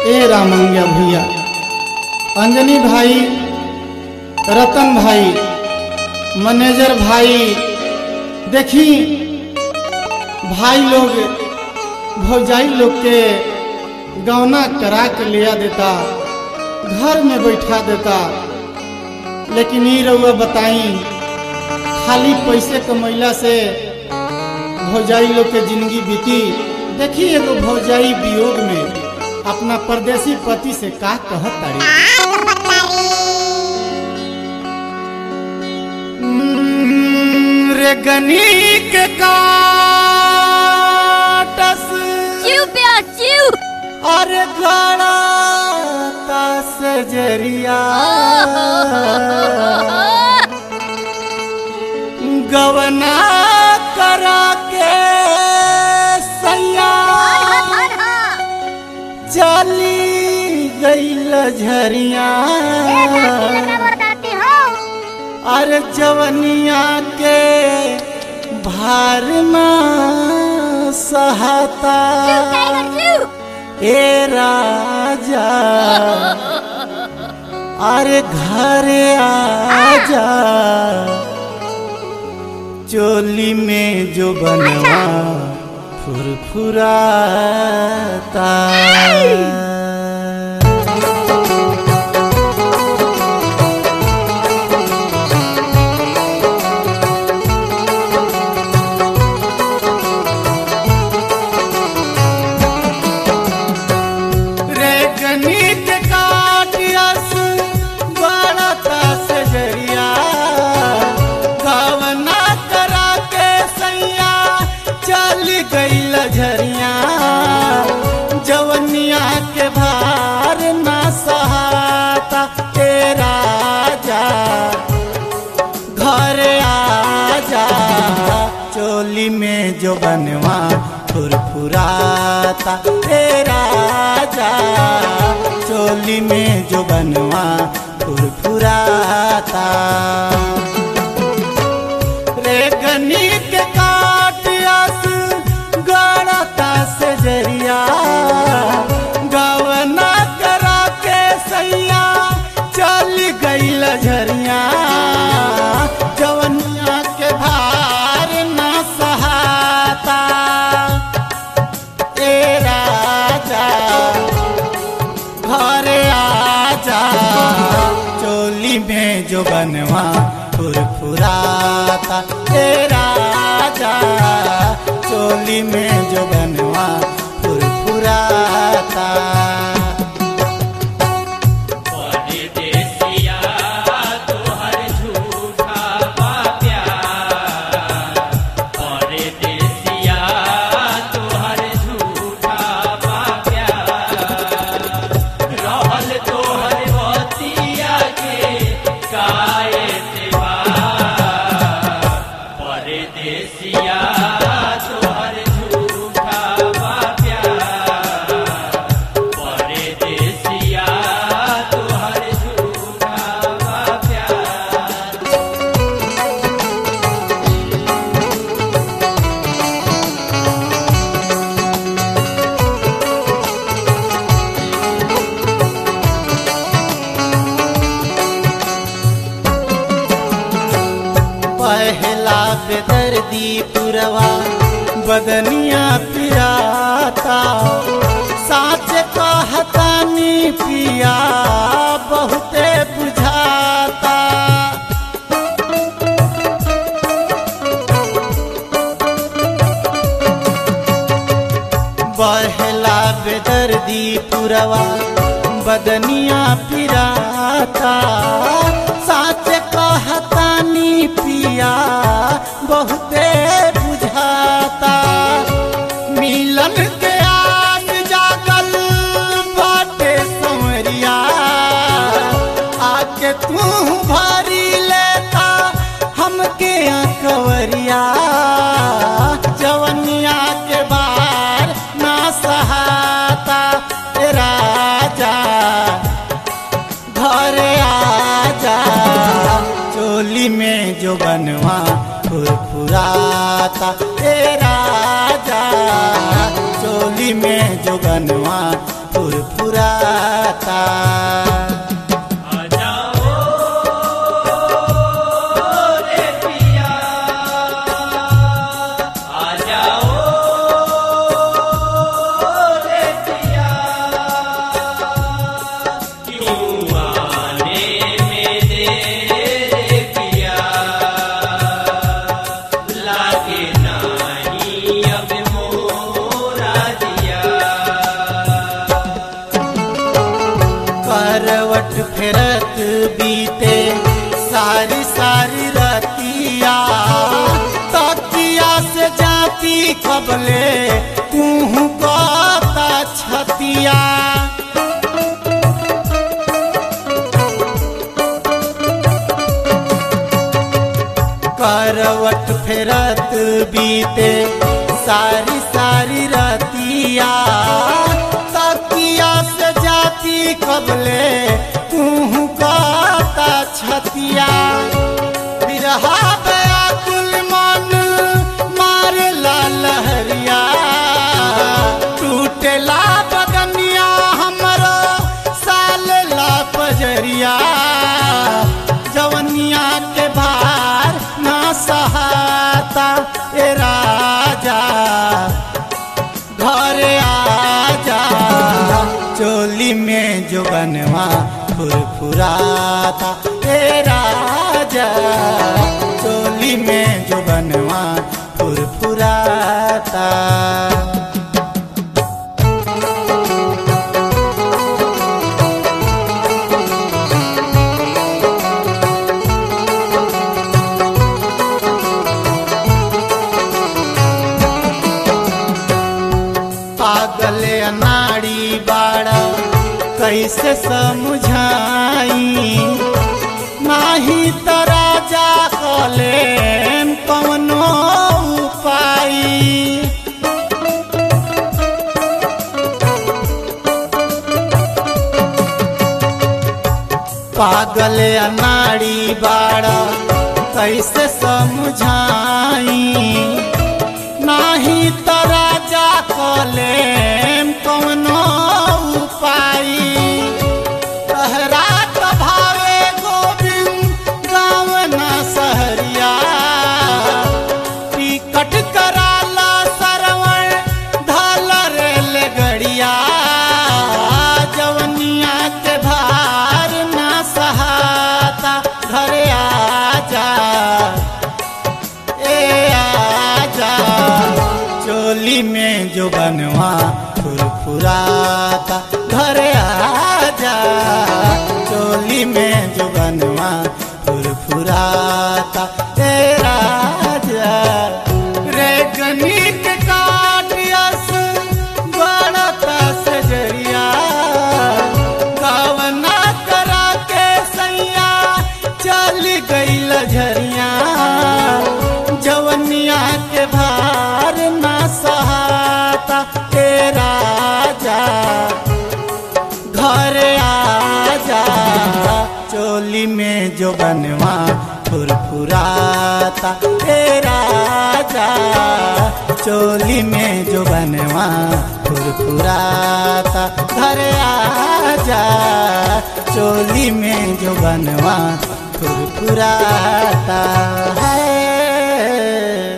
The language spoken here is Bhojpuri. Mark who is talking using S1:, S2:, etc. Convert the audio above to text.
S1: ए रामंग्या भैया अंजनी भाई रतन भाई मैनेजर भाई देखी भाई लोग भौजाई लोग के गौना करा के लिया देता घर में बैठा देता लेकिन ये रउआ बताई खाली पैसे कमैला से भौजाई लोग के जिंदगी बीती देखी एगो भौजाई वियोग में अपना परदेसी पति से का कहत तारी रे गनी के काटस
S2: चिव प्यार चिव
S1: अरे गड़ा तास जरिया गवना करा के सैया चली गईल झरिया अरे जवनिया के भार में सहता ए राजा अरे घर आजा चोली में जो बनवा फुरफुराता रे गणित काटियस बड़ता सजरिया गवना करा के सैया चल गईल झरिया जवनिया के भार ना सहाता ए राजा घर आजा चोली में जो बनवा फुरफुराता ए राजा चोली में जो बनवा फुरफुराता रे गणित काटियस गड़ता से जरिया गवना करा के सैया चल गईल झरिया जवनिया के भार ना सहाता ए राजा घर आजा चोली में जो बनवा फुरफुराता ए राजा चोली में जो बनवा फुरफुराता
S3: परदेसिया तोहर झूठा बा प्यार परदेसिया तोहर झूठा बा प्यार रहल तोहर बतिया के काए सेवा परदेसिया तोहर झूठा बा प्यार परदेसिया तोहर झूठा बा प्यार
S1: पहला बेदर्दी पुरवा बदनिया पिराता साच कहतानी पिया बहुते बुझाता बहला बेदर्दी पुरवा बदनिया पिराता साच कहतानी पिया बहुते बुझाता मिलन के आस जागल बाटे संवरिया आके तू भरी लेता हमके कवरिया जवनिया के बार ना सहाता ए राजा घर आजा चोली में जो बनवा फुरफुराता ए राजा चोली में जो बनवा फुरफुराता फुरफुराता
S3: आ जाओ रे पिया आ जाओ रे पिया क्यों आने में देर पिया लागे नहीं अब मोरा दिया
S1: करवट फेरत बीते सारी सारी रतिया तकिया से जाती कबले तू कहता छतिया करवट फेरत बीते सारी सारी रतिया तकिया से जाती कबले तू कहता छतिया बिरहा बयाकुल मन मारला लहरिया टूटेला बदनिया हमरो साल ला पजरिया जवनिया के भार ना सहाता ए राजा घर आजा चोली में जो बनवा फुरफुराता ए राजा चोली में जो बनवा फुरफुराता पागल अनाड़ी बाड़ा कैसे समझाई नाही त राजा कले कवनो उपाय पागल अनाड़ी बाड़ा कैसे समझाई नाही त राजा कले कवनो उपाय तहरा त भावे गोविंद गाँव न सहरिया टिकट कराला सरवण धल रेल गड़िया जवनिया के भार न सहाता घरे आजा ए आजा चोली में जो बनवा फुरफुराता घर आजा चोली में जो बनवा फुरफुराता ए राजा रे गणित काटियस गणता से जरिया गावना करा के सैया चल गई लझरिया जवनिया के भार ना सहाता ए राजा घर आजा चोली में जो बनवा फुरफुराता ए राजा चोली में जो बनवा फुरफुराता घर आजा चोली में जो बनवा फुरफुराता है